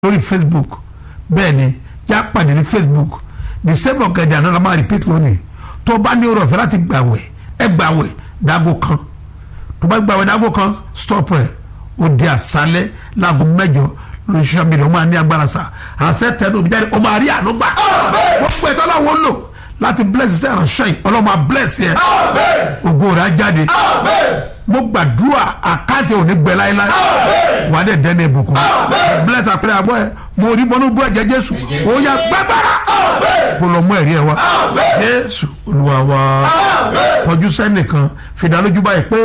lórí facebook bẹ́ẹ̀ ni já pàdé ní facebook the same ọ̀gẹ̀dẹ̀ àná la máa repeat lónìí tó bá ní oore ọ̀fẹ́ láti gbàwẹ̀ ẹ gbàwẹ̀ dágò kan tó bá gbàwẹ̀ dágò kan stop ẹ̀ ó di àṣálẹ́ láago mẹ́jọ lórí social media ó máa ní agbára sa àṣẹ tẹnu òbí jáde ó máa rí àánú gbà gbogbo ẹ̀ tọ́lá wọn lò láti bless iṣẹ́ ìránṣẹ́ yìí ọlọ́mọ á bless yẹ ògo rẹ̀ á jáde mo gbàdúrà àkáǹtì òní gbẹ láéláé wà á dẹ̀ dẹ́nu ìbùkún bless àpẹẹrẹ àbọ̀ ẹ mo rí bọ́nú bú ẹ̀jẹ̀ jésù ó yá gbẹ́gbẹ́rà kó lọ mú ẹ̀rí ẹ wá jésù olúwa wa kọjú sẹ́nìkan fìdálójú báyìí pé.